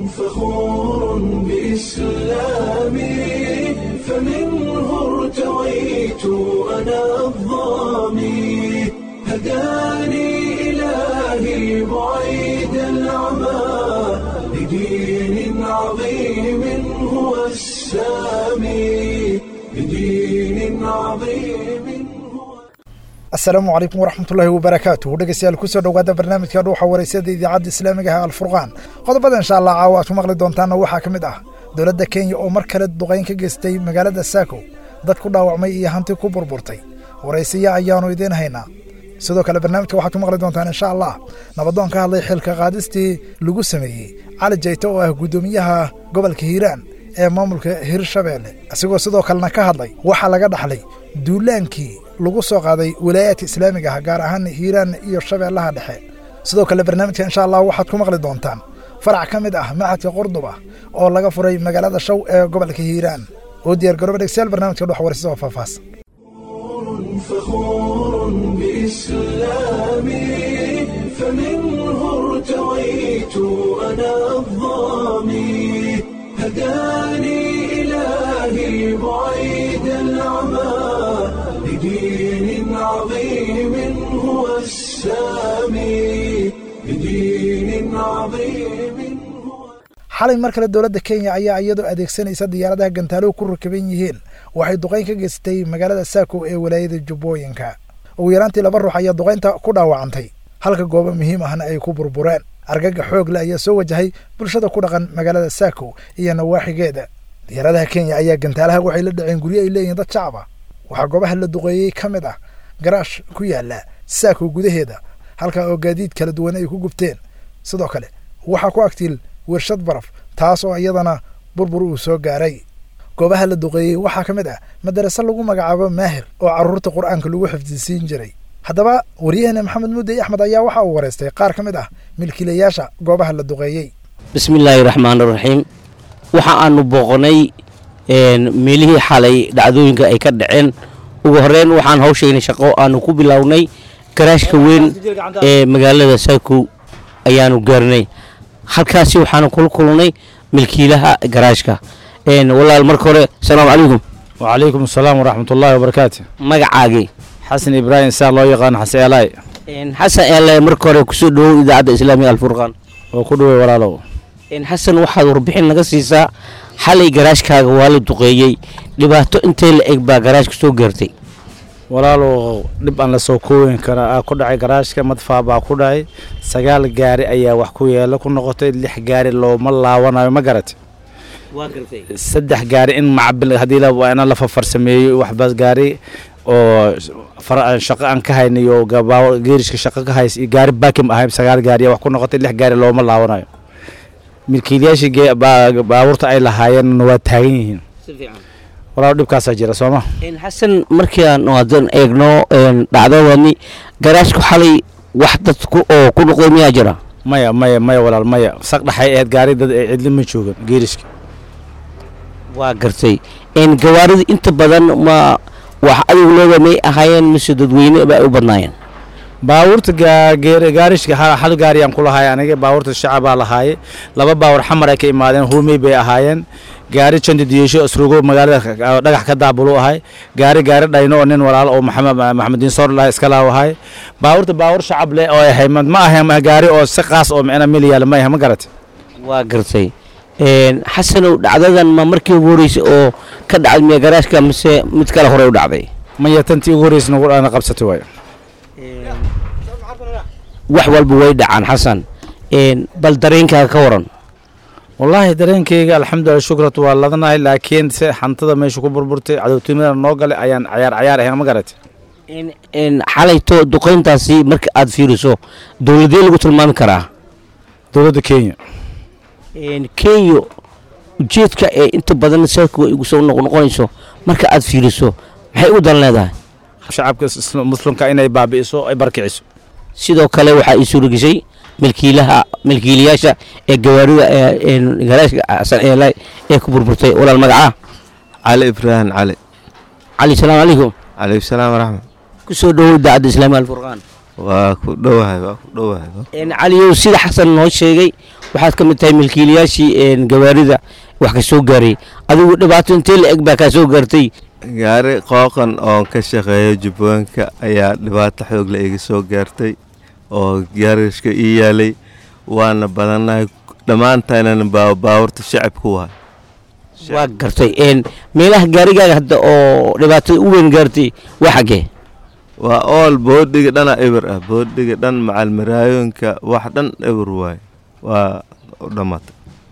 فخور بإسلامي فمنه ارتويت أنا الضامي هداني إلهي بعيد العمى لدين عظيم هو السامي لدين عظيم هو asalaamu calaykum waraxmatullaahi wabarakaatuh dhegeystayaal kusoo dhowaada barnaamijka dhuuxa wareysada idaacadda islaamiga ah alfurqaan qodobada insha allah caawa aad ku maqli doontaanna waxaa ka mid ah dowladda kenya oo mar kale duqayn ka geystay magaalada saako dad ku dhaawacmay iyo hanti ku burburtay waraysiya ayaanu idiin haynaa sidoo kale barnaamijka waxaad ku maqli doontaan insha allah nabadoon ka hadlay xilka qaadistii lagu sameeyey cali jayte oo ah guddoomiyaha gobolka hiiraan ee maamulka hirshabeelle isagoo sidoo kalena ka hadlay waxaa laga dhaxlay duulaankii lagu soo qaaday walaayaadka islaamiga ah gaar ahaan hiiraan iyo shabeellaha dhexe sidoo kale barnaamijka insha allah waxaad ku maqli doontaan farac ka mid ah maxadka qurduba oo laga furay magaalada show ee gobolka hiiraan oo diyaar garooba dhegstayaal barnaamijka dhex waraysa oo faahfaahsan فخور بإسلامي فمنه ارتويت أنا الضامي هداني إلهي بعيد العمى لدين عظيم هو السامي لدين عظيم هو xalay mar kale dowladda kenya ayaa iyadoo adeegsanaysa diyaaradaha gantaaluhu ku rakaban yihiin waxay duqayn ka geystay magaalada saako ee walaayada jubbooyinka ugu yaraantii laba ruux ayaa duqaynta ku dhaawacantay halka goobo muhiim ahna ay ku burbureen argaga xoog le ayaa soo wajahay bulshada ku dhaqan magaalada saako iyo nawaaxigeeda diyaaradaha kenya ayaa gantaalaha waxay la dhaceen guryo ay leeyihiin dad shacab ah waxaa goobaha la duqeeyey ka mid ah garaash ku yaala saako gudaheeda halka oo gaadiid kala duwan ay ku gubteen sidoo kale waxaa ku agtiil wershad baraf taas oo iyadana burbur uu soo gaaray goobaha la duqeeyey waxaa ka mid ah madarase lagu magacaabo maahir oo carruurta qur'aanka lagu xifdisiin jiray haddaba waryaheena maxamed muudey axmed ayaa waxa uu wareystay qaar ka mid ah milkiilayaasha goobaha la duqeeyey bismillaahi raxmaan raxiim waxa aanu booqnay meelihii xalay dhacdooyinka ay ka dhaceen ugu horeyn waxaan hawshayna shaqo aanu ku bilownay garaashka weyn ee magaalada saakow ayaanu gaarnay halkaasi waxaanu kula kulnay milkiilaha garaashka walaal marka hore asalaamu calaykum وعليكم السلام ورحمة الله وبركاته magacaagii حسن إبراهيم سار لو يقان حسن إلاي xasan eele marka hore kusoo dhawow idaacadda islaamiga alfurqaan وكدوي ولاالو xasan waxaad warbixin naga siisaa xalay garaashkaaga waa la duqeeyey dhibaato intee la eg baa garaashka soo gaartay walaalow dhib aan la soo kooyin kara ku dhacay garaashka madfaa baa ku dhacay sagaal gaari ayaa wax ku yeelo ku noqotay lix gaari looma laawanayo ma garat waa gartay saddex gaari in macabil haddii la waa ina la fafarsameeyey waxbaas gaari oo far- shaqo aan ka haynayo gabaa geerishka shaqo ka hays iyo gaari baakim ahay sagaal gaari ayaa wax ku noqotay lix gaari looma laawanayo milkiilayaashii gee- baa- baabuurta ay lahaayeen waa taagan yihiin si fiican walaalo dhibkaasaa jira sooma xasan markii aan hadan eegno dhacdadani garaashku xalay wax dad ku- oo ku noqday miyaa jira maya maya maya walaal maya saq dhaxay ahayd gaari dad ay cidli ma joogan geeriska waa gartay gawaarida inta badan ma wax adigu leeda may ahaayeen mise dadweyne ba ay u badnaayeen baabuurta gaa- geer- gaarishka hal hal gaariyaan ku lahaay aniga baabuurta shacabaa lahaaye laba baawur xamar ay ka imaadeen hoomey bay ahaayeen gaari jandi diyesho asrugo magaalada ka- dhagax ka daabulu ahay gaari gaari dhayno oo nin walaalo oo maxamed maxamediin soor laha iska laaw ahay baabuurta baawur shacab leh oo ahay ma ma ahayn ma gaari oo si qaas oo micna mil yaala ma ahay ma garat waa gartay xasanow dhacdadan ma markii ugu horreysay oo ka dhacday miya garaashka mise mid kale hore u dhacday maya tantii ugu horreysa nagu dhana qabsatay waayo wax walba way dhacaan xasan bal dareenkaaga ka waran wallaahi dareenkayga alxamdulilah shukratu waa ladanahay laakiin se xantada meesha ku burburtay cadowtinimada noo galay ayaan cayaar cayaar ahayn ma garat xalayto duqayntaasi marka aad fiiriso dowladee lagu tilmaami karaa dowladda kenya kenya ujeedka ee inta badan saako ay ugu soo noqnoqonayso marka aad fiiriso maxay u dan leedahay shacabka is- muslimka inay baabi'iso ay barkiciso sidoo kale waxaa ii suurageshay milkiilaha milkiilayaasha ee gawaarida ee garaashka xasan eelay ee ku burburtay walaal magacaa cali ibraahim cali cali salaamu calaykum calaykum salaam waraxmat ku soo dhowow idaacadda islaamiga alfurqaan waa ku dhowahay waa ku dhowahay caliyow sida xasan noo sheegay waxaad ka mid tahay milkiilayaashii gawaarida wax ka soo gaaray adigu dhibaato intee la eg baa kaa soo gaartay gaari qooqan oon ka shaqeeyo jubbooyinka ayaa dhibaato xoogle iga soo gaartay oo gaarishka ii yaalay waana badannahay dhammaantaynana baabuurta shacabku waay waa gartay meelaha gaarigaaga hadda oo dhibaatada u weyn gaartay waa xaggee waa ool boodhiga dhana eber ah boodhiga dhan macalmaraayooyinka wax dhan eber waay waa u dhammaatay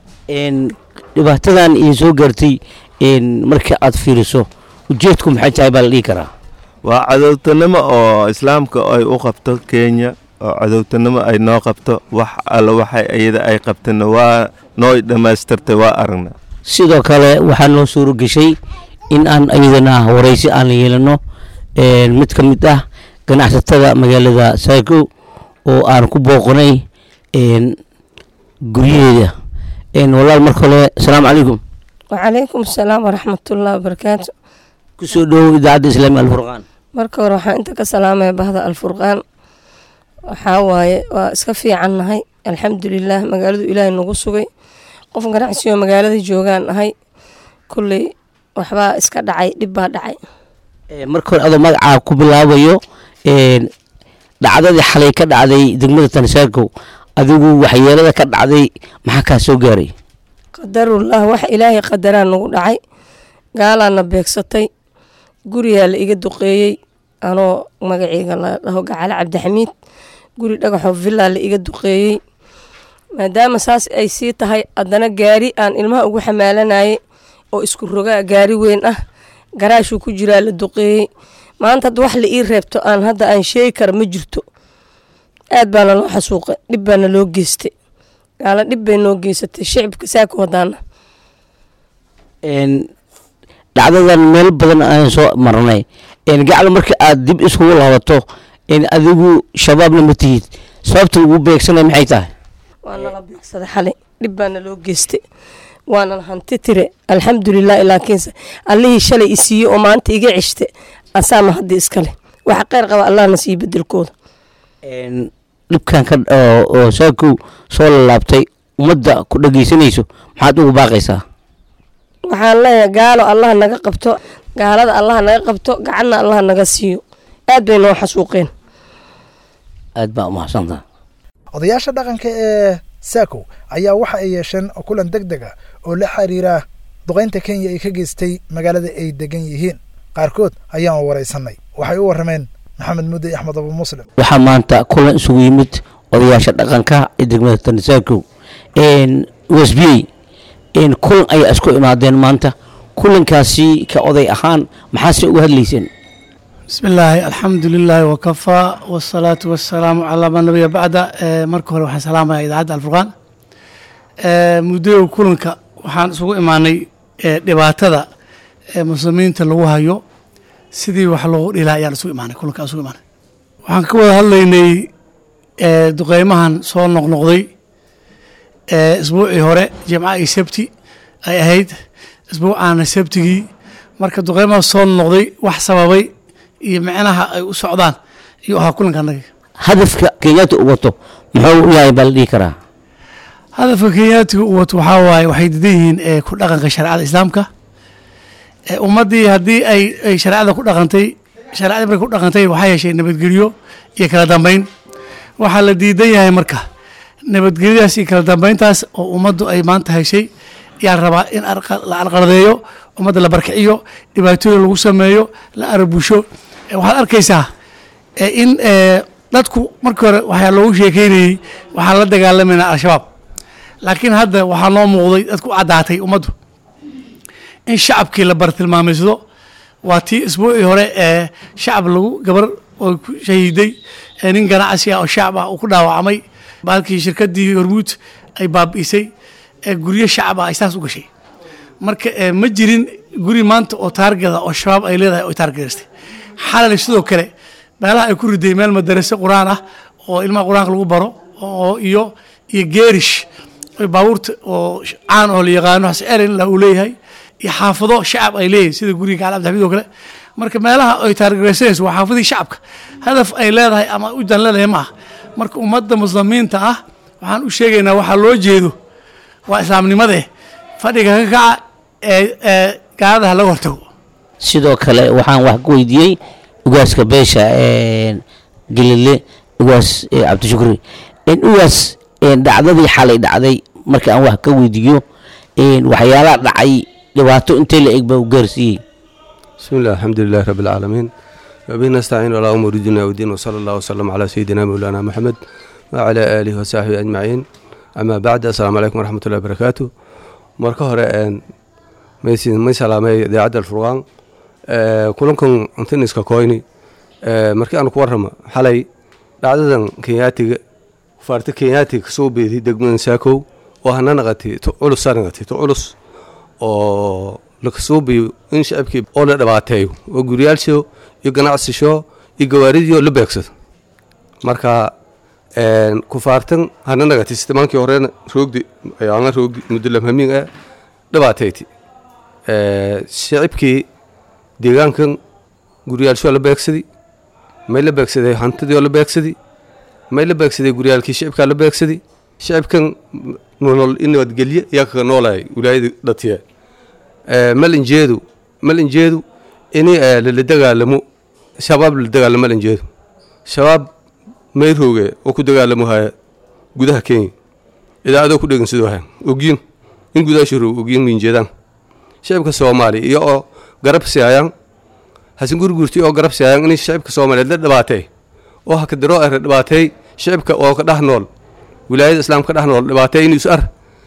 dhibaatadan idin soo gaartay marka aad fiiriso ujeedku maxay tahay baa la dhihi karaa waa cadowtanimo oo islaamka ay u qabto kenya oo cadowtanimo ay noo qabto wax alla waxay iyada ay qabtana waa noo dhammaystirtay waa aragna sidoo kale waxaa noo suuro geshay in aan iyadana waraysi aan yeelano mid ka mid ah ganacsatada magaalada saako oo aan ku booqanay guryaheeda walaal marka hore asalaamu calaykum wacalaykum asalaam waraxmatullahi wabarakaatu kusoo dhowow idaacadda islaamiga alfurqaan marka hore waxaan inta ka salaamaya bahda alfurqaan waxaa waaye waa iska fiican nahay alxamdulilaah magaaladu ilaahay nagu sugay qof ganacsioo magaalada joogaan nahay kulley waxbaa iska dhacay dhib baa dhacay marka hore adoo magacaa ku bilaabayo dhacdadii xalay ka dhacday degmada tansaarkow adigu waxyeelada ka dhacday maxaa kaa soo gaaray qadarullah waxa ilaahay qadaraa nagu dhacay gaalaana beegsatay guriyaa la iga duqeeyey anoo magaceyga la dhaho gacale cabdixamiid guri dhagaxoo villaa la iga duqeeyey maadaama saas ay sii tahay haddana gaari aan ilmaha ugu xamaalanayay oo isku rogaa gaari weyn ah garaashuu ku jiraa la duqeeyey maanta hadda wax la ii reebto aan hadda aan sheegi kara ma jirto aad baana loo xasuuqay dhib baana loo geystay gaala dhib bay noo geysatay shicibka saaka wadaana dhacdadan meel badan aan soo marnay gacla marka aad dib iskugu laabato adigu shabaabna ma tihid sababta ugu beegsanay maxay tahay waa nala beegsaday xalay dhib baana loo geystay waana hanti tire alxamdulilah laakiinse allihii shalay i siiyey oo maanta iga ceshte asaama haddii iskale waxa kheyr qaba allahna siiyo bedelkooda dhibkan ka oo saakow soo lalaabtay ummadda ku dhageysanayso maxaad ugu baaqaysaa waxaan leeyahay gaalo allah naga qabto gaalada allah naga qabto gacanna allah naga siiyo aad bay noo xasuuqeen aad baa umahadsantaha odayaasha dhaqanka ee saako ayaa waxa ay yeesheen kulan deg deg ah oo la xiriira duqaynta kenya ay ka geystay magaalada ay degan yihiin qaarkood ayaan waraysanay waxay u warrameen maxamed mudde axmed abu muslim waxaa maanta kulan isugu yimid odayaasha dhaqanka ee degmada tansaarkow wasbiyey kulan ayaa isku imaadeen maanta kulankaasi ka oday ahaan maxaase uga hadlayseen bismi illaahi alxamdu lilaahi wakafaa wasalaatu wasalaamu calaa man nabiya bacda marka hore waxaan salaamaya idaacadda alfurqaan muddoyow kulanka waxaan isugu imaanay dhibaatada muslimiinta lagu hayo sidii wax loogu dhilaa ayaan isugu imaanay kulanka isugu imaanay waxaan ka wada hadlaynay duqeymahan soo noqnoqday isbuucii hore jimca iyo sabti ay ahayd isbuucaana sabtigii marka duqeymaha soo noqday wax sababay iyo micnaha ay u socdaan ayuu ahaa kulanka annaga hadafka kenyaata u wato muxuu yahay baa la dhihi karaa hadafka kenyaatiga u wato waxaa waaye waxay didan yihiin ku dhaqanka shareecada islaamka ummaddii haddii ay ay shareecada ku dhaqantay shareecadii markay ku dhaqantay waxaa yeeshay nabadgelyo iyo kala dambeyn waxaa la diidan yahay marka nabadgelyadaas iyo kala dambeyntaas oo ummaddu ay maanta heshay ayaa rabaa in la arqardeeyo ummadda la barkiciyo dhibaatooyin lagu sameeyo la arbusho waxaad arkaysaa in dadku markii hore waxaa loogu sheekeynayey waxaan la dagaalamayna al-shabaab laakiin hadda waxaa noo muuqday dadku caddaatay ummaddu in shacabkii la bartilmaamaysdo waa tii isbuucii hore ee shacab lagu gabar oo ku shahiiday nin ganacsi ah oo shacab ah uu ku dhaawacmay baalkii shirkadii hormuud ay baabi'isay guryo shacab ah ay saas u gashay marka ma jirin guri maanta oo taargada oo shabaab ay leedahay oo taargedaystay xalali sidoo kale meelaha ay ku riday meel madarase qur-aan ah oo ilmaha qur-aanka lagu baro oo iyo iyo geerish baabuurta oo caan oo la yaqaano xasceelin la uu leeyahay iyo xaafado shacab ay leeyihin sida guriga gacal abdixamiid oo kale marka meelaha ay taargaraysanayso waa xaafadii shacabka hadaf ay leedahay ama ujan leedahay ma aha marka ummadda muslimiinta ah waxaan u sheegaynaa waxaa loo jeedo waa islaamnimade fadhiga ka kaca ee ee gaaladaha laga hortago sidoo kale waxaan wax ku weydiiyey ugaaska beesha gelile ugaas cabdishukri ugaas dhacdadii xalay dhacday marka aan wax ka weydiiyo waxyaalaha dhacay dhibaato intee la eg baa u gaarsiiyey بسم الله الحمد لله رب العالمين وبه نستعين على أمور الدنيا والدين وصلى الله وسلم على سيدنا مولانا محمد وعلى آله وصحبه أجمعين أما بعد السلام عليكم ورحمة الله وبركاته marka hore maysin may salaamay idaacadda alfurqaan kulankan antiniska koyni markii aan ku warrama xalay dhacdadan kenyaatiga faarta kenyaatiga kasoo beeday degmadan saakow oo hana naqatay to culus saa naqatay to culus oo lakasoo beeyo in shacabkii oo la dhibaateeyo oo guryaalsho iyo ganacsisho iyo gawaaridiyo la beegsado marka kufaartan hana naqatay sistemaankii horena roogdi ayaana roogdi muddo lamhamiin ah dhibaateyti shacibkii deegaankan guryaalshoo la beegsaday may la beegsaday hantidii oo la beegsaday may la beegsaday guryaalkii shicibkaa la beegsaday shicibkan nolol in nabadgelye ayaa kaga noolaya wilaayada dhatiya malinjeedu malinjeedu ini lala dagaalamo shabaab lala dagaalamo malinjeedu shabaab mayrooge oo ku dagaalamo haya gudaha kenya idaacadoo ku dhegan sidoo haya ogyin in gudaasha roog ogyin minjeedaan shicibka soomaaliya iyo oo garab siayaan hasin gurgurti oo garab siayaan in shicibka soomaaliyeed la dhibaatay oo hakadaro are dhibaatay shicibka oo ka dhex nool wilaayada islaamka ka dhex nool dhibaatay in is ar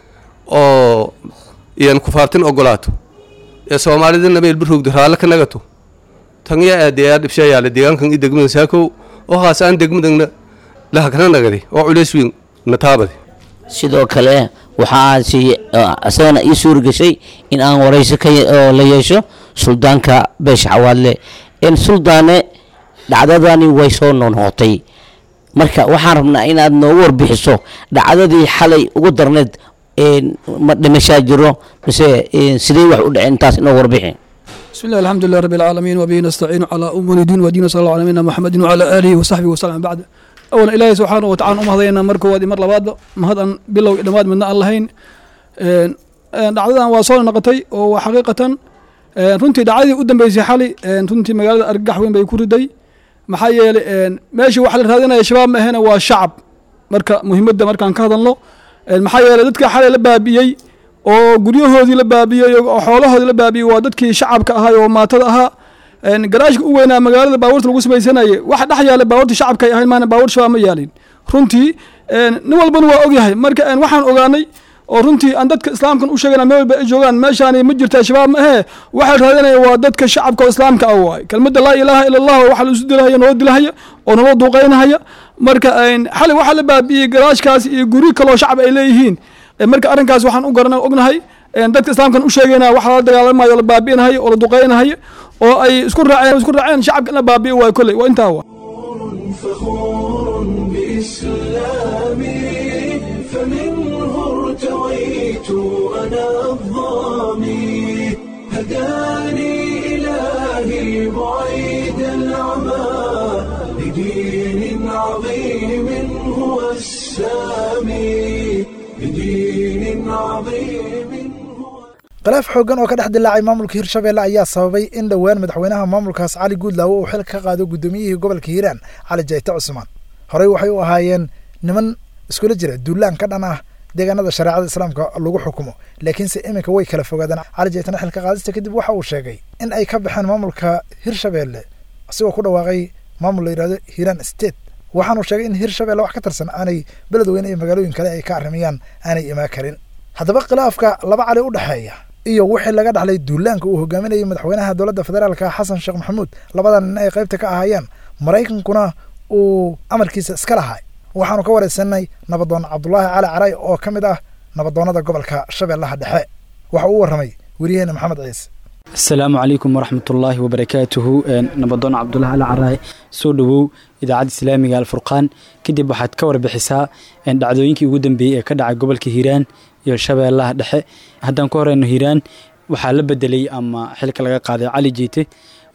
oo iyan kufaartin ogolaato ee soomaalidana meel barroogda raalle ka nagato tan yaa aadeeyaa dhibshayaale deegaankan i degmada saakow oo haasaan degmadana lahakana nagaday oo culays weyn na taabade sidoo kale waxaa isagana ii suuri gashay in aan warayso ka oo la yeesho suldaanka beesha xawaadle suldaane dhacdadani way soo noonhootay marka waxaan rabnaa inaad noogu warbixiso dhacdadii xalay ugu darneed ma dhimashaa jiro mise sidee wax u dhaceen intaas inoo warbixi بسم الله الحمد لله رب العالمين وبه نستعين على أمور الدين ودين صلى الله على نبينا محمد وعلى آله وصحبه وسلم بعد أولا إلهي سبحانه وتعالى أم هذينا مركو وادي مر لباد ما هذا بلو دماد من اللهين dhacdadan waa soo naqatay oo waa xaqiiqatan runtii dhacdadii u dambeysay xali runtii magaalada argagax weyn bay ku riday maxaa yeelay meeshii waxa la raadinaya shabaab ma ahena waa shacab marka muhiimadda markaan ka hadalno maxaa yeelay dadka xalay la baabi'iyey oo guryahoodii la baabi'iyey oo xoolahoodii la baabi'iyey waa dadkii shacabka ahaa oo maatada ahaa garaashka u weynaa magaalada baabuurta lagu samaysanayay waxa dhex yaala baabuurta shacabka ay ahayn maana baabuur shabaab ma yaalin runtii nin walbana waa ogyahay marka waxaan ogaanay oo runtii aan dadka islaamkan u sheegana meel walba ay joogaan meeshaani ma jirta shabaab ma ahee waxaa raadinaya waa dadka shacabka oo islaamka ah waay kelmadda laa ilaaha ila allah waxa la isu dilahaya noo dilahaya oo naloo duuqaynahaya marka xali waxaa la baabi'iyey garaashkaas iyo guri kaloo shacab ay leeyihiin marka arrinkaas waxaan u garana ognahay dadka islaamkan u sheegayna waxa la dagaalamayo oo la baabi'inahayo oo la duqaynahayo oo ay isku raaceen isku raaceen shacabka in la baabi'iyo waay kolley waa intaa waa فخور بإسلامي فمنه ارتويت أنا الظامي هداني إلهي بعيد العمى لدين عظيم هو السامي لدين عظيم هو khilaaf xooggan oo ka dhex dilaacay maamulka hirshabeelle ayaa sababay in dhowaan madaxweynaha maamulkaas cali guudlaawo uu xil ka qaado guddoomiyihii gobolka hiiraan cali jayte cusmaan horey waxay u ahaayeen niman iskula jira duulaan ka dhan ah deegaanada shareecada islaamka lagu xukumo laakiinse iminka way kala fogaadeen cali jaytena xilka qaadista kadib waxa uu sheegay in ay ka baxeen maamulka hirshabeelle asigoo ku dhawaaqay maamul la yidhahdo hiiraan state waxaanuu sheegay in hirshabeelle wax ka tirsan aanay beledweyne iyo magaalooyin kale ay ka arrimayaan aanay imaan karin haddaba khilaafka laba cali u dhexeeya iyo wixii laga dhaxlay duulaanka uu hogaaminayay madaxweynaha dowladda federaalka xasan sheekh maxamuud labadan nin ay qaybta ka ahaayeen maraykankuna uu amarkiisa iska lahaa waxaanu ka waraysanay nabadoon cabdulaahi cali caray oo ka mid ah nabadoonnada gobolka shabeellaha dhexe waxa uu warramay weriyaheena maxamed ciise asalaamu calaykum waraxmatullaahi wabarakaatuhu nabadoon cabdulahi ali caraay soo dhowow idaacadda islaamiga alfurqaan kadib waxaad ka warbixisaa dhacdooyinkii ugu dambeeyey ee ka dhacay gobolka hiiraan iyo shabeellaha dhexe haddaan ku horeyno hiiraan waxaa la bedelay ama xilka laga qaaday cali jiite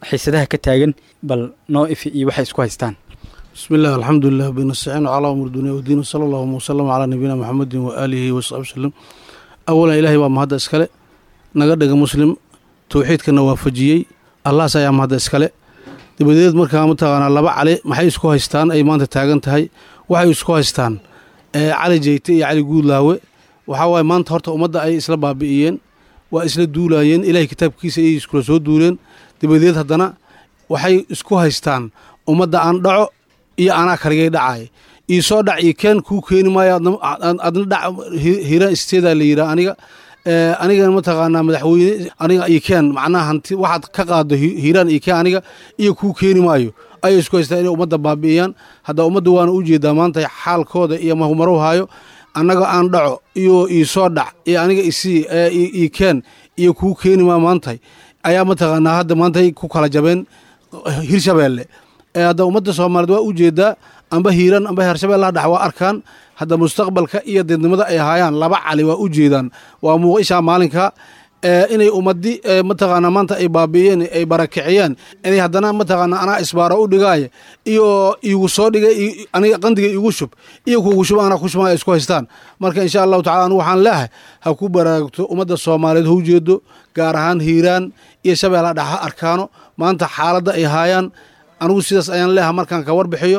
xiisadaha ka taagan bal noo ifi iyo waxay isku haystaan بسم الله الحمد لله بنستعين على أمر الدنيا والدين وصلى الله وسلم على نبينا محمد وآله وصحبه وسلم أولا إلهي waa mahadda iskale naga dhiga muslim towxiidkana waafajiyey allahas ayaa mahadda iskale dabadeed markaa mataqaanaa laba cali maxay isku haystaan ay maanta taagan tahay waxay isku haystaan ee cali jeyte iyo cali guudlaawe waxaa waaye maanta horta ummadda ay isla baabi'iyeen waa isla duulaayeen ilaahay kitaabkiisa ayay iskula soo duuleen dabadeed haddana waxay isku haystaan ummadda aan dhaco iyo anaa kaligay dhacaay ii soo dhac ii keen kuu keeni maayo adna adna dhac hiiraan isteedaa la yidhaa aniga anigana mataqaanaa madaxweyne aniga ii keen macnaha hanti waxaad ka qaado hiiraan ii keen aniga iyo kuu keeni maayo ayay isku haystaan inay ummadda baabi'iyaan hadda ummadda waana u jeedaa maanta xaalkooda iyo mahumaro haayo annaga aan dhaco iyo ii soo dhac iyo aniga isii ii keen iyo kuu keeni maa maantay ayaa mataqaanaa hadda maantay ku kala jabeen hirshabeelle hadda ummadda soomaaliyeed waa u jeedaa amba hiiran amba heershabeellaha dhex waa arkaan hadda mustaqbalka iyo deednimada ay haayaan laba cali waa u jeedaan waa muuqishaa maalinka inay ummadi mataqaanaa maanta ay baabi'iyeen ay barakiciyeen inay haddana mataqaanaa anaa isbaaro u dhigaaya iyo iigu soo dhigay aniga qandiga iigu shub iyo kuugu shub anaa ku shubaa ay isku haystaan marka insha allahu tacala anigu waxaan leehay ha ku baraagto ummadda soomaaliyeed ha u jeedo gaar ahaan hiiraan iyo shabeellaha dhex ha arkaano maanta xaaladda ay haayaan anigu sidaas ayaan leeha markaan ka warbixiyo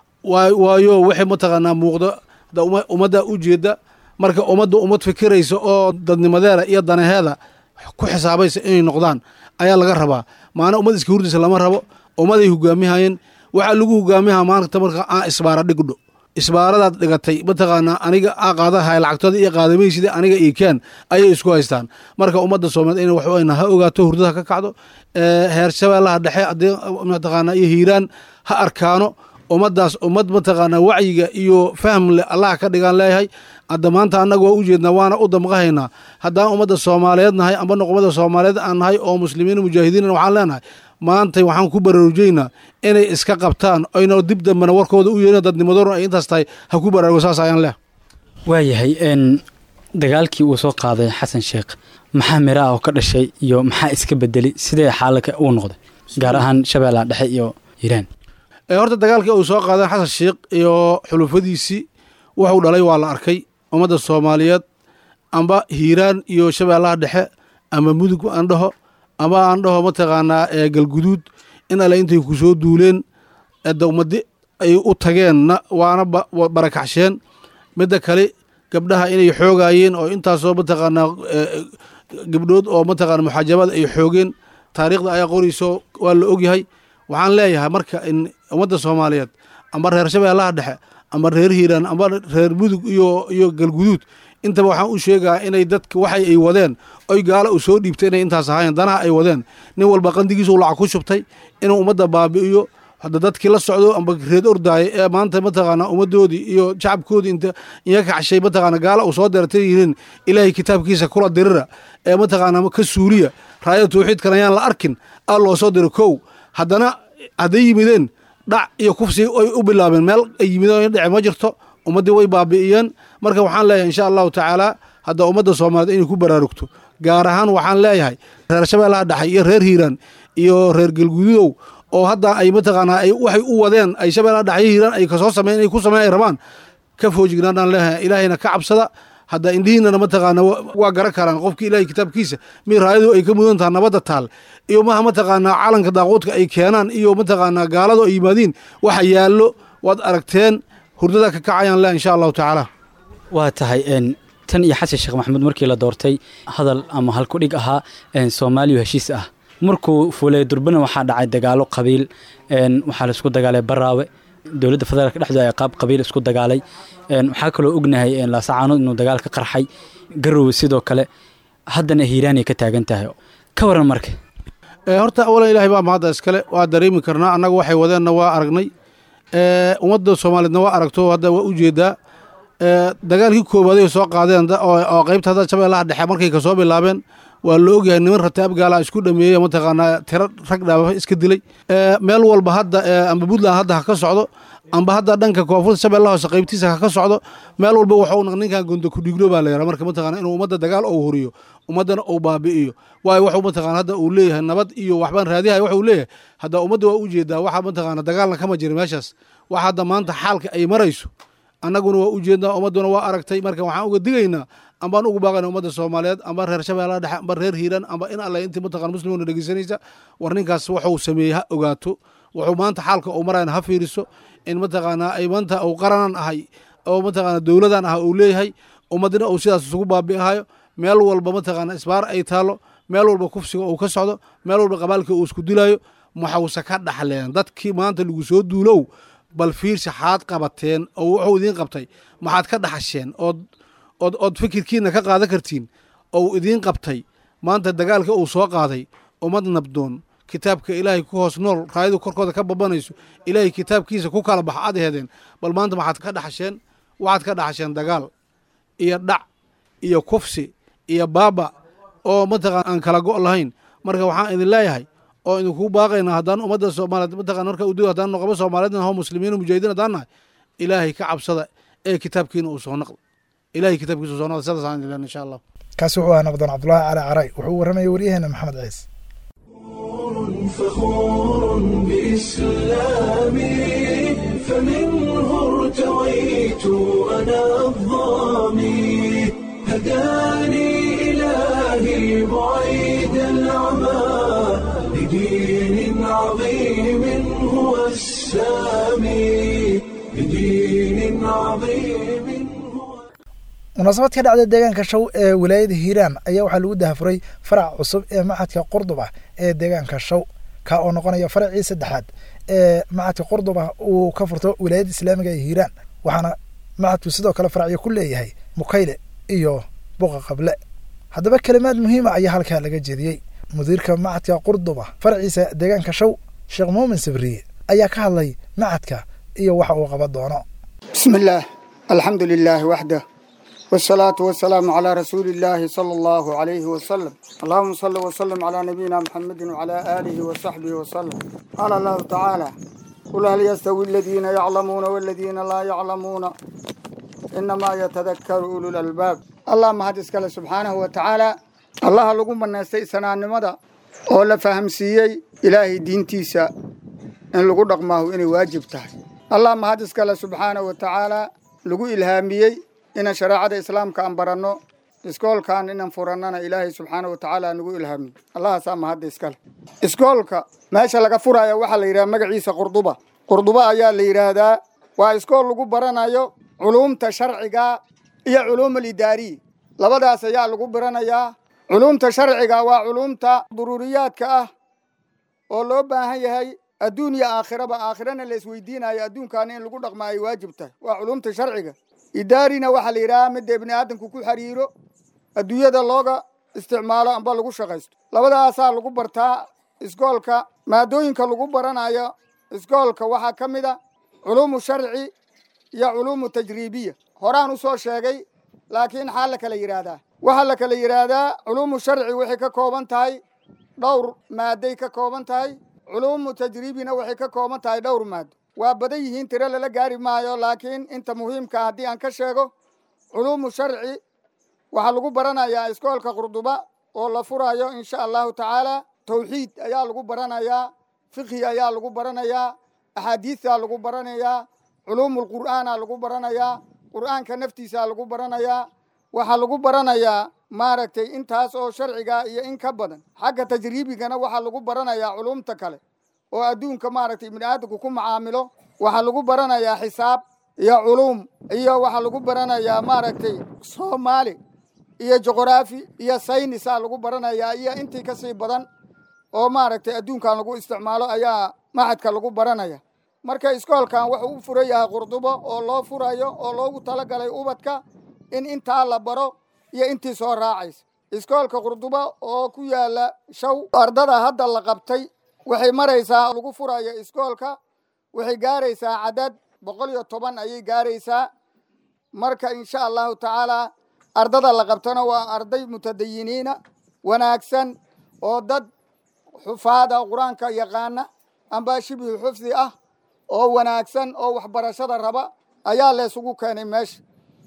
waayo waxay mataqaanaa muuqdo ummadda u jeeda marka ummadda ummad fikiraysa oo dadnimadeeda iyo danaheeda ku xisaabaysa inay noqdaan ayaa laga rabaa maana ummad iska hurdaysa lama rabo ummaday hogaamihayeen waxaa lagu hogaamiha maanta marka aan isbaara dhigdho isbaaradaad dhigatay mataqaanaa aniga aa qaadahay lacagtooda iyo qaadamaysid aniga ii keen ayay isku haystaan marka ummadda soomaaliyeed in waxweyna ha ogaato hurdada ka kacdo heer shabeellaha dhexe haddii mataqaanaa iyo hiiraan ha arkaano ummaddaas ummad mataqaanaa wacyiga iyo fahm le allah ka dhigaan leeyahay hadda maanta annaga waa u jeednaa waana u damqahaynaa haddaan ummadda soomaaliyeed nahay amba noqomada soomaaliyeed aan nahay oo muslimiin mujaahidiin waxaan leenahay maantay waxaan ku baraarujaynaa inay iska qabtaan oyna dib dambena warkooda u yeelin dadnimadorun ay intaas tahay ha ku baraarugo saas ayaan leh waayahay dagaalkii uu soo qaaday xasan sheekh maxaa mira ah oo ka dhashay iyo maxaa iska bedelay sidee xaalaka uu noqday gaar ahaan shabeellaha dhexe iyo hiiraan horta dagaalkii uu soo qaadeen xasan sheekh iyo xulufadiisii wuxuu dhalay waa la arkay ummadda soomaaliyeed amba hiiraan iyo shabeellaha dhexe ama mudug aan dhaho ama aan dhaho mataqaanaa galguduud in alle intay ku soo duuleen edda ummadi ay u tageenna waana barakaxsheen midda kale gabdhaha inay xoogaayeen oo intaasoo mataqaanaa gabdhood oo mataqaana muxaajabada ay xoogeen taariikhda ayaa qorayso waa la ogyahay waxaan leeyahay marka in ummadda soomaaliyeed amba reer shabeellaha dhexe amba reer hiiraan amba reer mudug iyo iyo galguduud intaba waxaan u sheegaa inay dadka waxay ay wadeen oy gaala u soo dhiibtay inay intaas ahaayeen danaha ay wadeen nin walba qandigiisu lacag ku shubtay inuu ummadda baabi'iyo hadda dadkii la socdo amba reed ordaaya ee maanta mataqaanaa ummaddoodii iyo shacabkoodii inta iga kacshay mataqaana gaala uu soo deertay yihiin ilaahay kitaabkiisa kula dirira ee mataqaanaa ka suuliya raayada tawxiidkan ayaan la arkin aa loo soo diro kow haddana hadday yimideen dhac iyo kufsi ay u bilaabeen meel ay yimideen dhece ma jirto ummaddii way baabi'iyeen marka waxaan leeyahay insha allahu tacaala hadda ummadda soomaaliyeed inay ku baraarugto gaar ahaan waxaan leeyahay reer shabeellaha dhexe iyo reer hiiraan iyo reer galgududow oo hadda ay mataqaanaa ay waxay u wadeen ay shabeellaha dhexe iyo hiiraan ay kasoo sameyn ay ku sameyn ay rabaan ka foojignaanaan leeyahay ilaahayna ka cabsada hadda indhihiinana mataqaana waa garan karaan qofkii ilaahay kitaabkiisa mi raayadu ay ka mudan taha nabadda taal iyo maha mataqaanaa calanka daaquudka ay keenaan iyo mataqaanaa gaaladu ay yimaadiin waxa yaallo waad aragteen hurdada ka kacayaan leh insha allahu tacaala waa tahay tan iyo xasan sheekh maxamuud markii la doortay hadal ama halkudhig ahaa soomaaliya heshiis ah markuu fuulay durbana waxaa dhacay dagaalo qabiil waxaa laisku dagaalay baraawe dowladda federaalka dhexdooda ay qaab qabiil isku dagaalay waxaa kaloo ognahay laasacaanood inuu dagaal ka qarxay garowe sidoo kale haddana hiiraanay ka taagan tahay ka waran marka horta awalan ilaahay baa mahadda iskale waa dareemi karnaa annaga waxay wadeenna waa aragnay ummadda soomaaliyeedna waa aragto hadda waa u jeedaa dagaalkii koowaad soo qaadeen oo qaybta hadda shabeellaha dhexe markay kasoo bilaabeen waa la ogyahay niman rataab gaala isku dhameeyey mataqaanaa tiro rag dhaaba iska dilay meel walba hadda amba puntland hadda ha ka socdo amba hadda dhanka koonfurta shabeellaha hoose qaybtiisa ha ka socdo meel walba waxuu ninkan gondo kudhiglo baa la yaraa marka mataqana inuu ummadda dagaal ou horiyo ummaddana uu baabi'iyo waayo waxuu mataqana hadda uu leeyahay nabad iyo waxbaan raadiyahay waxuu leeyahay hadda ummadda waa u jeedaa waxa mataqana dagaalna kama jira meeshaas wax hadda maanta xaalka ay marayso annaguna waa u jeednaa ummadduna waa aragtay marka waxaan uga digaynaa ambaan ugu baaqayna ummadda soomaaliyeed amba reer shabeellaha dhexe amba reer hiiraan amba in alle intii mataqana muslimuna dhegeysanaysa war ninkaas waxuu sameeyey ha ogaato wuxuu maanta xaalka uu marayna ha fiiriso in mataqaanaa ay maanta uu qaranan ahay oo mataqaana dowladan ah uu leeyahay ummadina uu sidaas isugu baabi'ahayo meel walba mataqaana isbaar ay taalo meel walba kufsiga uu ka socdo meel walba qabaalka uu isku dilayo maxawse ka dhaxleen dadkii maanta lagu soo duulow bal fiirsi xaad qabateen oo wuxuu idiin qabtay maxaad ka dhaxasheen ood ood ood fikirkiina ka qaadan kartiin oo idiin qabtay maanta dagaalka uu soo qaaday ummad nabdoon kitaabka ilaahay ku hoos nool raayadu korkooda ka babanayso ilaahay kitaabkiisa ku kala bax aad heedeen bal maanta maxaad ka dhaxasheen waxaad ka dhaxasheen dagaal iyo dhac iyo kufsi iyo baaba oo mataqana aan kala go' lahayn marka waxaan idin leeyahay oo idinku baaqaynaa haddaan ummadda soomaaliyeed mataqana marka udu haddaan noqobo soomaaliyeed naho muslimiin mujahidiin haddaan nahay ilaahay ka cabsada ee kitaabkiina uu soo naqda ilaahay kitaabkiisa uu soo naqda sidaasaan idin leenahay insha allah kaasi wuxuu ahaa nabdoon cabdulaahi cali caray wuxuu warramayay waryaheena maxamed ciise فخور بإسلامي فمنه ارتويت أنا الظامي هداني إلهي بعيد العمى لدين عظيم هو السامي لدين عظيم munaasabad ka dhacda deegaanka show ee wilaayada hiiraan ayaa waxaa lagu dahafuray farac cusub ee macadka qurduba ee deegaanka show ka oo noqonaya faracii saddexaad ee macadka qurduba uu ka furto wilaayada islaamiga ee hiiraan waxaana macadku sidoo kale faracyo ku leeyahay mukayle iyo buqa qable haddaba kelimaad muhiima ayaa halkaa laga jeediyey mudiirka macadka qurduba faraciisa deegaanka show sheekh muumin sabriye ayaa ka hadlay macadka iyo waxa uu qaban doono بسم الله الحمد لله وحده والصلاة والسلام على رسول الله صلى الله عليه وسلم اللهم صل وسلم على نبينا محمد وعلى آله وصحبه وسلم قال الله تعالى قل هل يستوي الذين يعلمون والذين لا يعلمون إنما يتذكر أولو الألباب اللهم هدس كله سبحانه وتعالى الله لقوم الناس سنان مدى ولا فهم سيي إلهي دين تيسا إن لقو رقمه إني واجب تحي اللهم هدس كله سبحانه وتعالى لقو إلهاميي inaan shareecada islaamka aan baranno iskoolkan inaan furannana ilaahay subxaana wa tacaala nagu ilhaamiy allahaasaa mahadda iskale iskoolka meesha laga furaya waxaa la yidhaha magaciisa qurduba qurduba ayaa la yidhaahdaa waa iskool lagu baranayo culuumta sharciga iyo culuum alidaariya labadaas ayaa lagu baranayaa culuumta sharciga waa culuumta duruuriyaadka ah oo loo baahan yahay adduun iyo aakhiraba aakhirana la isweydiinayo adduunkaana in lagu dhaqma ay waajib tahay waa culuumta sharciga idaarina waxaa la yidhahaa midda ibni aadamku ku xiriiro adduunyada looga isticmaalo amba lagu shaqaysto labadaasaa lagu bartaa iskoolka maadooyinka lagu baranayo iskoolka waxaa ka mid a culuumu sharci iyo culuumu tajriibiya horaan usoo sheegay laakiin xaa la kala yidhaahdaa waxaa la kala yidhaahdaa culuumu sharci waxay ka kooban tahay dhowr maaday ka kooban tahay culuumu tajriibina waxay ka kooban tahay dhowr maado waa badan yihiin tiro lala gaari maayo laakiin inta muhiimka haddii aan ka sheego culuumu sharci waxaa lagu baranayaa iskoolka qurduba oo la furayo insha allahu tacaala tawxiid ayaa lagu baranayaa fiqhi ayaa lagu baranayaa axaadiistaa lagu baranayaa culuumulqur'aana lagu baranayaa qur'aanka naftiisaa lagu baranayaa waxaa lagu baranayaa maaragtay intaas oo sharciga iyo in ka badan xagga tajriibigana waxaa lagu baranayaa culuumta kale oo adduunka maaragtay ibni aadamku ku macaamilo waxaa lagu baranayaa xisaab iyo culuum iyo waxaa lagu baranayaa maaragtay soomaali iyo juqraafi iyo saynisaa lagu baranayaa iyo intii kasii badan oo maaragtay adduunkan lagu isticmaalo ayaa maxadka lagu baranaya marka iskoolkan wuxuu u furan yahay qurdubo oo loo furayo oo loogu talagalay ubadka in intaa la baro iyo intii soo raacaysa iskoolka qurdubo oo ku yaala shaw ardada hadda la qabtay waxay maraysaa lagu furayo iskoolka waxay gaaraysaa cadad boqol iyo toban ayay gaaraysaa marka insha allahu tacaala ardada la qabtana waa arday mutadayiniina wanaagsan oo dad xufaada qur-aanka yaqaana amba shibhi xufdi ah oo wanaagsan oo waxbarashada raba ayaa laysugu keenay meesha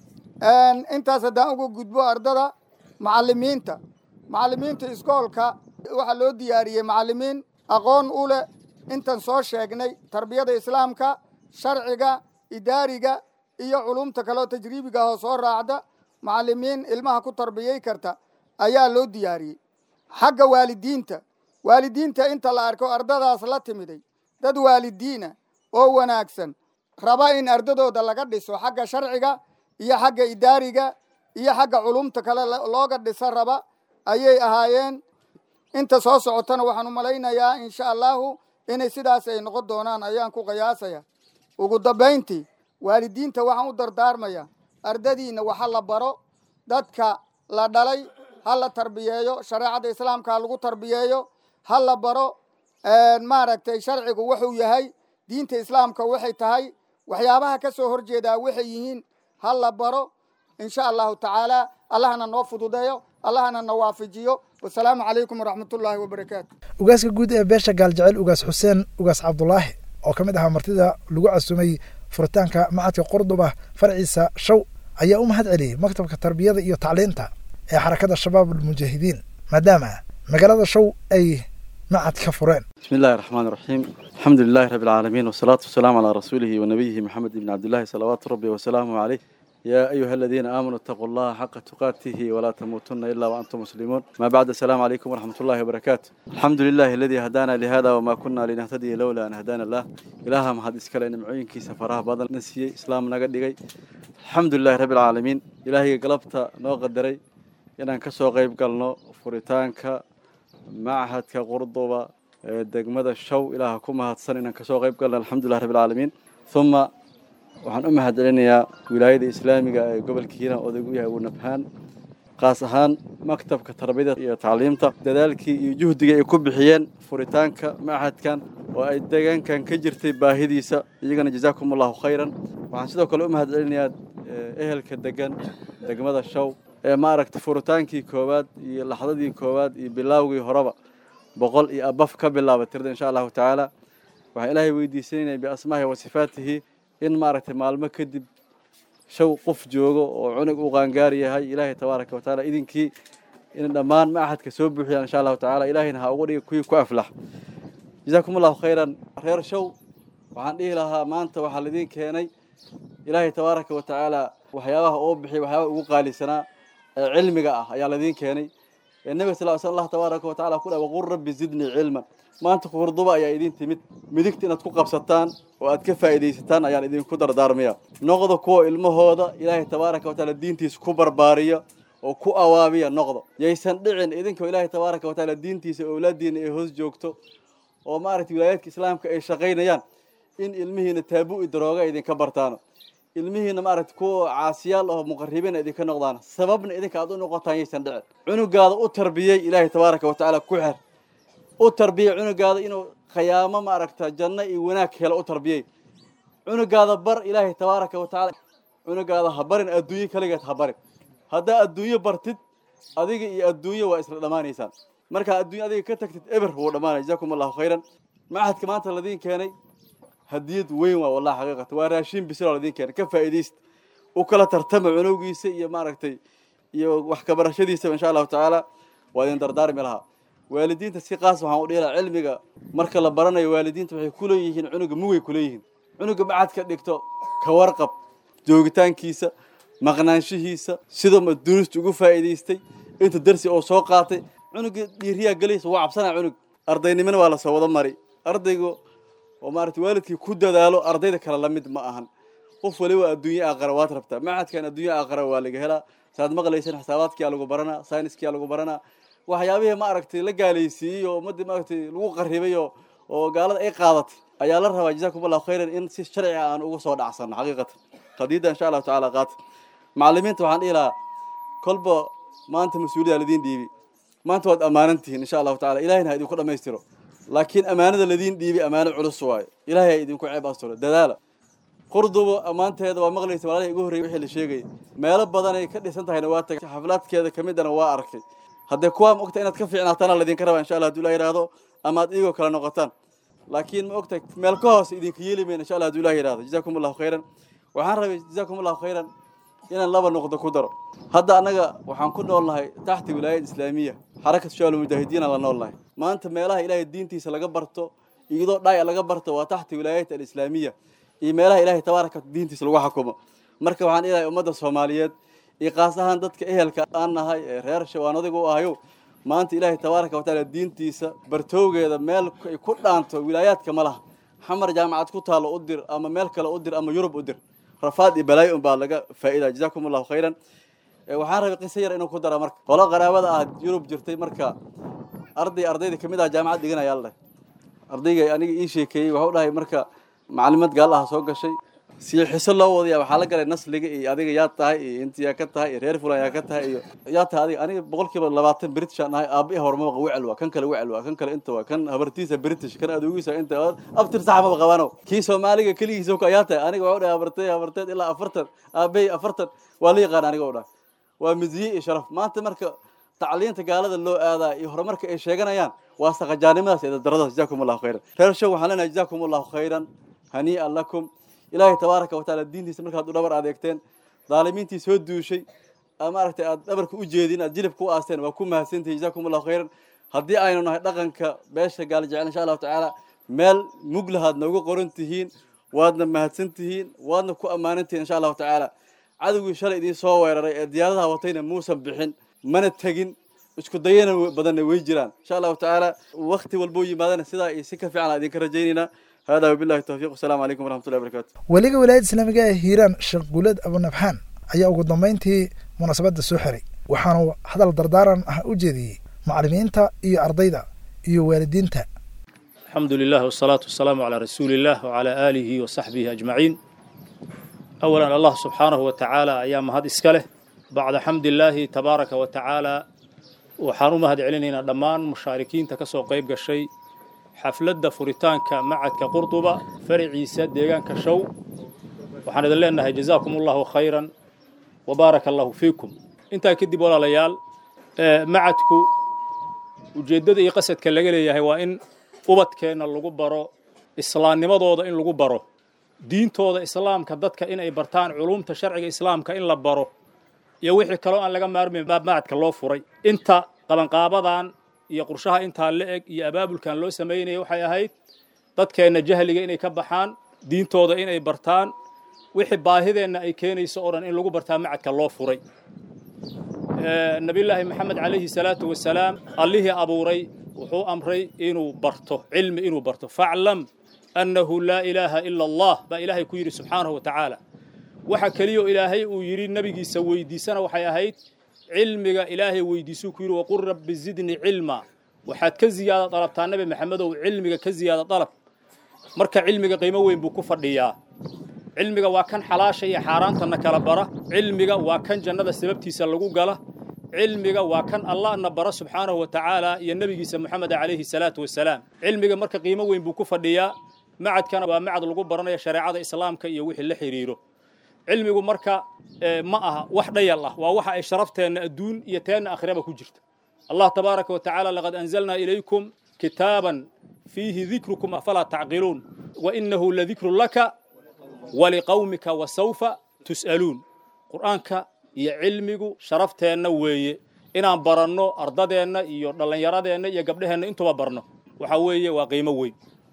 intaas haddaan uga gudbo ardada macallimiinta macallimiinta iskoolka waxaa loo diyaariyey macallimiin aqoon u leh intan soo sheegnay tarbiyada islaamka sharciga idaariga iyo culumta kaleoo tajriibiga oo soo raacda macallimiin ilmaha ku tarbiyey karta ayaa loo diyaariyey xagga waalidiinta waalidiinta inta la arko ardadaas la timiday dad waalidiina oo wanaagsan raba in ardadooda laga dhiso xagga sharciga iyo xagga idaariga iyo xagga culumta kale looga dhisa raba ayay ahaayeen inta soo socotana waxaan u malaynayaa insha allahu inay sidaas ay noqon doonaan ayaan ku qiyaasaya ugu dambayntii waalidiinta waxaan u dardaarmaya ardadiina waxa la baro dadka la dhalay ha la tarbiyeeyo shareecada islaamka ha lagu tarbiyeeyo ha la baro maaragtay sharcigu wuxuu yahay diinta islaamka waxay tahay waxyaabaha ka soo horjeedaa waxay yihiin ha la baro insha allahu tacaala allahna noo fududeeyo allahna na waafajiyo wasalaamu calaykum waraxmatullaahi wabarakaatu ugaaska guud ee beesha gaaljecel ugaas xuseen ugaas cabdulaahi oo ka mid ahaa martida lagu casumay furitaanka macadka qordoba farciisa shaw ayaa u mahad celiyey maktabka tarbiyada iyo tacliinta ee xarakada shabaab almujaahidiin maadaama magaalada shaw ay macad ka fureen بسم الله الرحمن الرحيم الحمد لله رب العالمين والصلاة والسلام على رسوله ونبيه محمد بن عبد الله صلوات ربي وسلامه عليه يا أيها الذين آمنوا اتقوا الله حق تقاته ولا تموتن إلا وأنتم مسلمون ما بعد السلام عليكم ورحمة الله وبركاته الحمد لله الذي هدانا لهذا وما كنا لنهتدي لولا أن هدانا الله إلها ما هذا إسكال نمعين كي سفرها بدل نسي إسلام نقد الحمد لله رب العالمين إلهي قلبت نو قدري inaan ka soo qayb galno furitaanka machadka qurduba ee degmada show ilaaha ku mahadsan inaan kasoo qayb galno alxamdulilah rabbi alcaalamiin uma waxaan u mahad celinayaa wilaayada islaamiga ee gobolka hiiraan odag u yahay uu nabhaan qaas ahaan maktabka tarbiyada iyo tacliimta dadaalkii iyo juhdiga ay ku bixiyeen furitaanka machadkan oo ay deegaankan ka jirtay baahidiisa iyagana jazaakum allahu khayran waxaan sidoo kale u mahad celinayaa ehelka degan degmada show ee maaragtay furitaankii koowaad iyo laxdadii koowaad iyo bilaawgii horeba boqol iyo abaf ka bilaaba tirda insha allahu tacaala waxaan ilaahay weydiisanaynaa biasmaahi wa sifaatihi in maaragtay maalmo kadib shaw qof joogo oo cunug u qaangaar yahay ilaahay tabaaraka wa tacaala idinkii in dhammaan machadka soo buuxiyaan insha allahu tacaala ilaahayna ha uga dhiga kuwii ku aflax jazaakum allahu khayran reer show waxaan dhihi lahaa maanta waxaa laidiin keenay ilaahay tabaaraka wa tacaala waxyaabaha oo bixiyay waxyaabaha ugu qaalisanaa ee cilmiga ah ayaa laidiin keenay nabiga sal l sl allah tabaaraka wa tacala ku dhaha waqul rabbi zidnii cilman maanta kurduba ayaa idiin timid midigta inaad ku qabsataan oo aad ka faa'iidaysataan ayaan idinku dardaarmaya noqda kuwa ilmahooda ilaahay tabaaraka wa tacaala diintiisa ku barbaariya oo ku awaabiya noqda yaysan dhicin idinkoo ilaahay tabaaraka wa tacaala diintiisa owlaadiina ay hoos joogto oo maaragtay wilaayaadka islaamka ay shaqaynayaan in ilmihiina taabu-i darooga idinka bartaano ilmihiina maaragtay kuwa caasiyaal oo muqaribiina idinka noqdaan sababna idinka aad u noqotaan yaysan dhicin cunugaada u tarbiyey ilaahay tabaaraka wa tacaala ku xer u tarbiyey cunugaada inuu khayaamo maaragta janno iyo wanaag helo u tarbiyey cunugaada bar ilaahay tabaaraka wa tacaala cunugaada ha barin adduunyo kaligeed ha barin haddaa adduunyo bartid adiga iyo adduunyo waa isla dhammaanaysaan markaa adduunyo adiga ka tagtid eber wuu dhammaanaya jazakum allahu khayran machadka maanta ladiin keenay hadiyad weyn waa wallahi xaqiiqata waa raashin bisil oo ladiin keenay ka faa'iidaysta u kala tartama cunowgiisa iyo maaragtay iyo wax ka barashadiisaba insha allahu tacaala waa idin dardaarmi lahaa waalidiinta si qaas waxaan u dhihi lahaa cilmiga marka la baranayo waalidiinta waxay ku leeyihiin cunuga mugay ku leeyihiin cunuga macadka dhigto ka warqab joogitaankiisa maqnaanshihiisa sidoo durusta ugu faa'iidaystay inta darsi oo soo qaatay cunuga dhiiriyaa gelaysa waa cabsanaa cunug ardaynimana waa lasoo wada mari ardayga oo maaragtay waalidkii ku dadaalo ardayda kale la mid ma ahan qof waliba adduunye aqara waad rabtaa macadkan adduunye aqara waa laga helaa saad maqlaysan xisaabaadkiyaa lagu baranaa sayniskiyaa lagu baranaa waxyaabihii maaragtay la gaalaysiiyey oo ummaddii maaragtay lagu qarribay oo oo gaalada ay qaadatay ayaa la rabaa jazakum allahu khayran in si sharci ah aan uga soo dhacsano xaqiiqatan qadiidda insha allahu tacaala qaata macallimiinta waxaan dhihi lahaa kolba maanta mas-uuliyada ladiin dhiibi maanta waad ammaanan tihiin insha allahu tacala ilahayna ha idinku dhammaystiro laakiin ammaanada ladiin dhiibi ammaano culus waayo ilaahay ha idinku ceeb asturo dadaala qurdubo ammaanteeda waa maqlaysa walaalahi ugu horreeyay wixii la sheegayay meelo badanay ka dhisan tahayna waa tagay xaflaadkeeda ka midana waa arkay haddee kuwaa mogta inaad ka fiicnaataana laydinka rabaa insha allah haduu la yidhaahdo ama aad iigoo kale noqotaan laakiin ma ogtahay meel ka hoose idinka yeeli mayna insha allah haduu ilahi yidhahdo jazaakum allahu khayran waxaan rabay jazaakum allahu khayran inaan laba noqdo ku daro hadda annaga waxaan ku noolnahay taxta wilaayad islaamiya xarakat shaal mujaahidiina la noolnahay maanta meelaha ilaahay diintiisa laga barto iyadoo dhaaya laga barto waa taxta wilaayat alislaamiya iyo meelaha ilaahay tabaaraka diintiisa lagu xukumo marka waxaan ilahay ummadda soomaaliyeed iyo qaas ahaan dadka ehelka aan nahay ee reer shawaan adiga u ahayo maanta ilaahay tabaaraka watacaala diintiisa bartowgeeda meel ay ku dhaanto wilaayaadka ma laha xamar jaamacad ku taalo u dir ama meel kale u dir ama yurub u dir rafaad iyo balaayo un baa laga faa'idaa jazaakum allahu khayran waxaan rabay qiso yar inuu ku dara marka qolo qaraabada ah yurub jirtay marka arday ardayda kamid ah jaamacad dhiganaya la dhahay ardayga aniga ii sheekeeyey waxuu dhahay marka macalimad gaal ah soo gashay si xiso loo wadaya waxaa la galay nasliga iyo adiga yaa tahay iyo inta yaa ka tahay iyo reer fulan yaa ka tahay iyo yaa tahay adiga aniga boqolkiiba labaatan british aan ahay aabihi hormabaqa wecel waa kan kale wecel waa kan kale inta waa kan habartiisa british kan adugiisa inta abtir saxmaba qabano kii soomaaliga keligiisa ka yaa tahay aniga waxuu dhahay habartay habarteed ilaa afartan aabahay afartan waa la yaqaan aniga u dhahay waa midiye iyo sharaf maanta marka tacliinta gaalada loo aadaa iyo horumarka ay sheeganayaan waa saqajaanimadaas iyo dardaradaas jazaakum allahu khayran reer show waxaan leenahay jazaakum allahu khayran hanii'an lakum ilaahay tabaaraka watacaala diintiisa markaad u dhabar adeegteen daalimiintii soo duushay maaragtay aad dhabarka u jeedin aad jilibka u aasteen waa ku mahadsantihi jazaakum allahu khayran haddii aynu nahay dhaqanka beesha gaal jecel insha allahu tacaala meel muglahaad noogu qoran tihiin waadna mahadsan tihiin waadna ku ammaanan tihiin insha allahu tacaala cadowgii shalay idiin soo weeraray ee diyaaradaha watayna muusan bixin mana tegin isku dayana badanna way jiraan insha allahu tacaala wakti walbuu yimaadana sidaa iyo si ka fiican aan idinka rajaynaynaa hada wabillahi tawfiiq wasalaamu calaykum waraxmatullahi wabarakatu weliga wilaayada islaamiga ee hiiraan sheekh guulad abunabxaan ayaa ugu dambayntii munaasabadda soo xiray waxaanu hadal dardaaran ah u jeediyey macallimiinta iyo ardayda iyo waalidiinta الحمد لله والصلاة والسلام على رسول الله وعلى آله وصحبه أجمعين أولا الله سبحانه وتعالى أيام هذا إسكاله بعد حمد الله تبارك وتعالى وحانو مهد علينا دمان مشاركين تكسو قيب قشي حفلة فريتانك معدك قرطبة فرعي سد ديغان كشو وحان لنا جزاكم الله خيرا وبارك الله فيكم انت كدب ولا ليال معدكو ujeeddada iyo qasadka laga leeyahay waa in ubadkeenna lagu baro islaamnimadooda in lagu baro diintooda islaamka dadka inay bartaan culumta sharciga islaamka in la baro iyo wixii kaloo aan laga maarmayn macadka loo furay inta qabanqaabadan iyo qurshaha intaa la eg iyo abaabulkan loo samaynaya waxay ahayd dadkeenna jahliga inay ka baxaan diintooda inay bartaan wixii baahideenna ay keenayso oo dhan in lagu bartaa macadka loo furay nabiyullaahi maxamed calayhi salaatu wasalaam allihii abuuray wuxuu amray inuu barto cilmi inuu barto faclam annahu laa ilaaha ila allah baa ilaahay ku yidhi subxaanahu wa tacaala waxa keliyo ilaahay uu yidhi nebigiisa weydiisana waxay ahayd cilmiga ilaahay weydiisuu ku yidhi waqul rabbi zidni cilma waxaad ka ziyaada dalabtaa nebi maxamedow cilmiga ka ziyaada dalab marka cilmiga qiimo weyn buu ku fadhiyaa cilmiga waa kan xalaasha iyo xaaraantana kala bara cilmiga waa kan jannada sababtiisa lagu gala cilmiga waa kan allahna bara subxaanahu wa tacaala iyo nebigiisa moxamed calayhi salaatu wasalaam cilmiga marka qiimo weyn buu ku fadhiyaa macadkana waa macad lagu baranayo shareecada islaamka iyo wixii la xidhiiro cilmigu marka ma aha wax dhayal ah waa waxa ay sharafteenna adduun iyo teenna akhraba ku jirta allah tabaaraka wa tacaala laqad anzalnaa ilaykum kitaaban fiihi dikrukum afalaa tacqiluun wa inahu ladikru laka waliqawmika wasawfa tus'aluun qur'aanka iyo cilmigu sharafteenna weeye inaan baranno ardadeenna iyo dhallinyaradeenna iyo gabdheheenna intuba barno waxa weeye waa qiimo weyn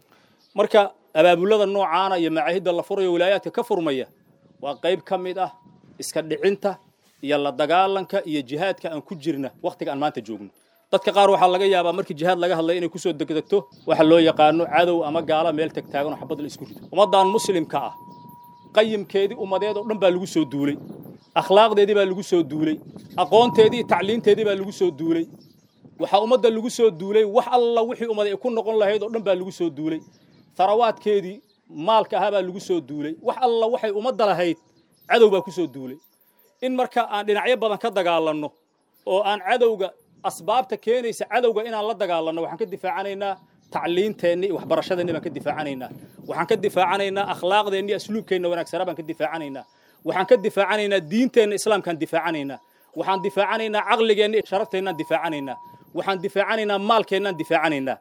marka abaabulada noocaana iyo macaahidda la furayo wilaayaadka ka furmaya waa qayb ka mid ah iska dhicinta iyo la dagaalanka iyo jihaadka aan ku jirna wakhtiga aan maanta joogno dadka qaar waxaa laga yaabaa markii jihaad laga hadlaya inay kusoo degdegto waxa loo yaqaano cadow ama gaala meel tagtaaganoo xabad la isku rido ummaddan muslimka ah qayimkeedii ummadeed oo dhan baa lagu soo duulay akhlaaqdeedii baa lagu soo duulay aqoonteedii iyo tacliinteedii baa lagu soo duulay waxaa ummadda lagu soo duulay wax alla wixii ummad ay ku noqon lahayd oo dhan baa lagu soo duulay tharawaadkeedii maalka ahaa baa lagu soo duulay wax alla waxay ummadda lahayd cadow baa ku soo duulay in marka aan dhinacyo badan ka dagaalanno oo aan cadowga asbaabta keenaysa cadowga inaan la dagaalanno waxaan ka difaacanaynaa tacliinteenni iyo waxbarashadeenni baan ka difaacanaynaa waxaan ka difaacanaynaa akhlaaqdeenni iyo asluubkeenna wanaagsanaa baan ka difaacanaynaa waxaan ka difaacanaynaa diinteenna islaamkaan difaacanaynaa waxaan difaacanaynaa caqligeenna iyo sharafteennan difaacanaynaa waxaan difaacanaynaa maalkeennaan difaacanaynaa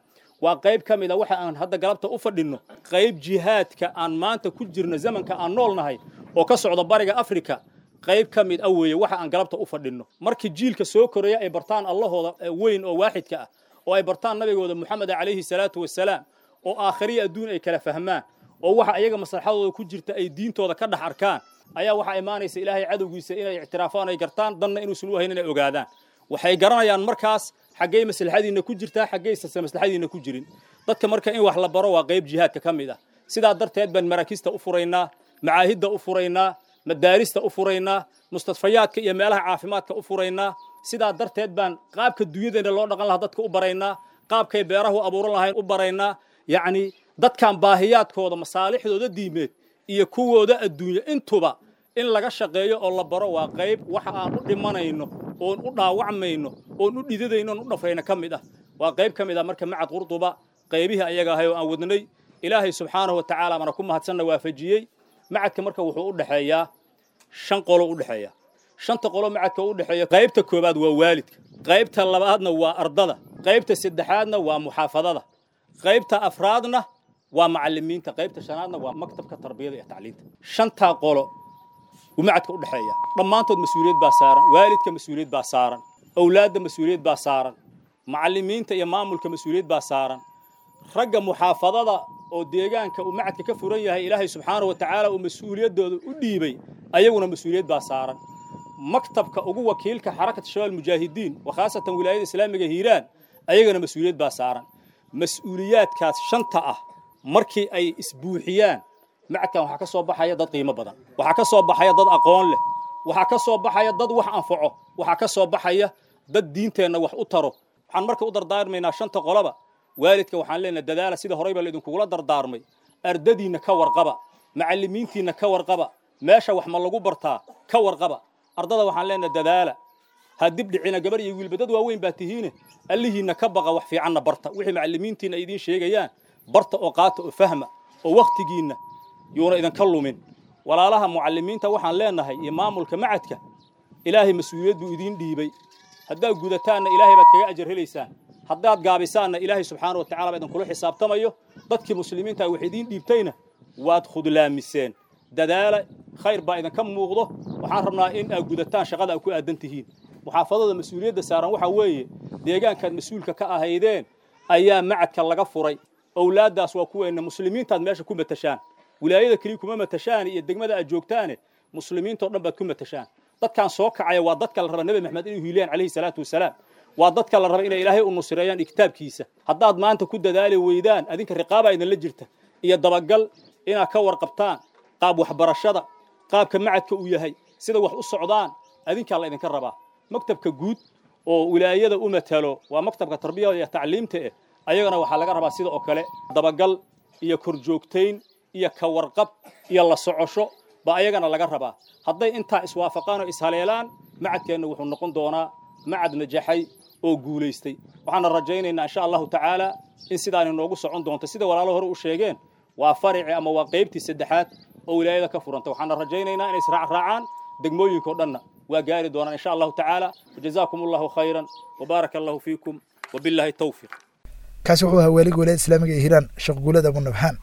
waa qayb ka mid a waxa aan hadda galabta u fadhinno qayb jihaadka aan maanta ku jirno zamanka aan nool nahay oo ka socda bariga afrika qayb ka mid a weeye waxa aan galabta u fadhinno markii jiilka soo koraya ay bartaan allahooda weyn oo waaxidka ah oo ay bartaan nabigooda moxameda calayhi salaatu wasalaam oo aakhiriya adduun ay kala fahmaan oo waxa ayaga maslaxadooda ku jirta ay diintooda ka dhex arkaan ayaa waxaa imaanaysa ilaahay cadowgiisa inay ictiraafaan ay gartaan danna inuusan u hayn inay ogaadaan waxay garanayaan markaas xaggey maslaxadiinna ku jirtaa xaggeysa maslaxadiinna ku jirin dadka marka in wax la baro waa qayb jihaadka ka mid ah sidaa darteed baan maraakista u furaynaa macaahidda u furaynaa madaarista u furaynaa mustadfayaadka iyo meelaha caafimaadka u furaynaa sidaa darteed baan qaabka dunyadeenna loo dhaqan lahaa dadka u baraynaa qaabkay beerahu abuuran lahayn u baraynaa yacni dadkan baahiyaadkooda masaalixdooda diimeed iyo kuwooda adduunye intuba in laga shaqeeyo oo la baro waa qayb waxa aan u dhimanayno oon u dhaawacmayno oon u dhidadayno oon u dhafrayno ka mid ah waa qayb ka mid ah marka macad qurduba qaybihii ayaga ahay oo aan wadnay ilaahay subxaanahu wa tacaala mana ku mahadsanna waafajiyey macadka marka wuxuu u dhexeeyaa shan qolo u dhexeeya shanta qolo macadka u dhexeeya qaybta koobaad waa waalidka qaybta labaadna waa ardada qaybta saddexaadna waa muxaafadada qaybta afraadna waa macalimiinta qaybta shanaadna waa maktabka tarbiyada iyo tacliinta shantaa qolo wuu macadka u dhexeeya dhammaantood mas-uuliyad baa saaran waalidka mas-uuliyad baa saaran awlaadda mas-uuliyad baa saaran macalimiinta iyo maamulka mas-uuliyad baa saaran ragga muxaafadada oo deegaanka uu macadka ka furan yahay ilaahay subxaanahu wa tacaala uu mas-uuliyaddooda u dhiibay ayaguna mas-uuliyad baa saaran maktabka ugu wakiilka xarakat shabaab mujaahidiin wa khaasatan wilaayada islaamiga hiiraan ayagana mas-uuliyad baa saaran mas-uuliyaadkaas shanta ah markii ay isbuuxiyaan macadkan waxaa ka soo baxaya dad qiimo badan waxaa ka soo baxaya dad aqoon leh waxaa ka soo baxaya dad wax anfaco waxaa ka soo baxaya dad diinteenna wax u taro waxaan marka u dardaarmaynaa shanta qolaba waalidka waxaan leenahay dadaala sida horey baa laidinkugula dardaarmay ardadiinna ka warqaba macallimiintiinna ka warqaba meesha wax ma lagu bartaa ka warqaba ardada waxaan leenahay dadaala ha dib dhicina gabar iyo wiilba dad waaweyn baa tihiine allihiinna ka baqa wax fiicanna barta wixii macallimiintiinna ay idiin sheegayaan barta oo qaata oo fahma oo wakhtigiinna yuuna idinka lumin walaalaha mucallimiinta waxaan leenahay iyo maamulka macadka ilaahay mas-uuliyad buu idiin dhiibay haddaad gudataanna ilaahay baad kaga ajar helaysaan haddaad gaabisaanna ilaahay subxaana wa tacala baa idinkula xisaabtamayo dadkii muslimiinta wax idiin dhiibtayna waad khudlaamiseen dadaala khayr baa idinka muuqdo waxaan rabnaa in aad gudataan shaqada aad ku aadan tihiin muxaafadada mas-uuliyadda saaran waxaa weeye deegaankaad mas-uulka ka ahaydeen ayaa macadka laga furay owlaaddaas waa kuweenna muslimiintaad meesha ku matashaan wilaayada keliya kuma matashaan iyo degmada aad joogtaane muslimiintao dhan baad ku matashaan dadkaan soo kacaya waa dadka la raba nebi maxamed inuu hiilayaan calayhi salaatu wasalaam waa dadka la raba inay ilaahay u nusreeyaan iyo kitaabkiisa haddaad maanta ku dadaali weydaan adinka riqaabaa idinla jirta iyo dabagal inaad ka warqabtaan qaab waxbarashada qaabka macadka uu yahay sida wax u socdaan adinkaa la idinka rabaa maktabka guud oo wilaayada u matalo waa maktabka tarbiyada iyo tacliimta eh ayagana waxaa laga rabaa sida oo kale dabagal iyo korjoogtayn iyo ka warqab iyo la socosho ba ayagana laga rabaa hadday intaa iswaafaqaan oo ishaleelaan macadkeenna wuxuu noqon doonaa macad najaxay oo guulaystay waxaana rajaynaynaa insha allahu tacaala in sidaan inoogu socon doonto sida walaalo hore u sheegeen waa farici ama waa qaybtii saddexaad oo wilaayada ka furanta waxaana rajaynaynaa inay israacraacaan degmooyinkao dhanna waa gaari doonaan insha allahu tacaala wajazaakum allahu khayran wabaaraka allahu fiikum wabillahi tawfiiq kaasi wuxuu ahaa waaliga wilaayada islaamiga ee hiiraan sheekh guulad abunabhaan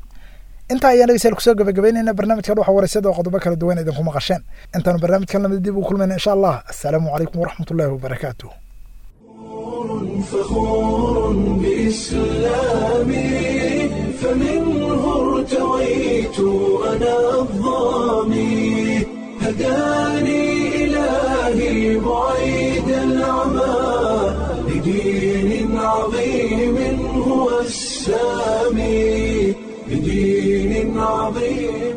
intaa ayaan dhegeystayaal kusoo gabagabaynayna barnaamijkan waxa waraysyada oo qodobo kala duwan idinku maqasheen intaanu barnaamijkan lamid dib u kulmayna insha allah assalaamu calaykum waraxmatullaahi wabarakaatuh فخور بإسلامي فمنه ارتويت أنا الظامي هداني إلهي بعيد العمى لدين عظيم هو السامي لدين عظيم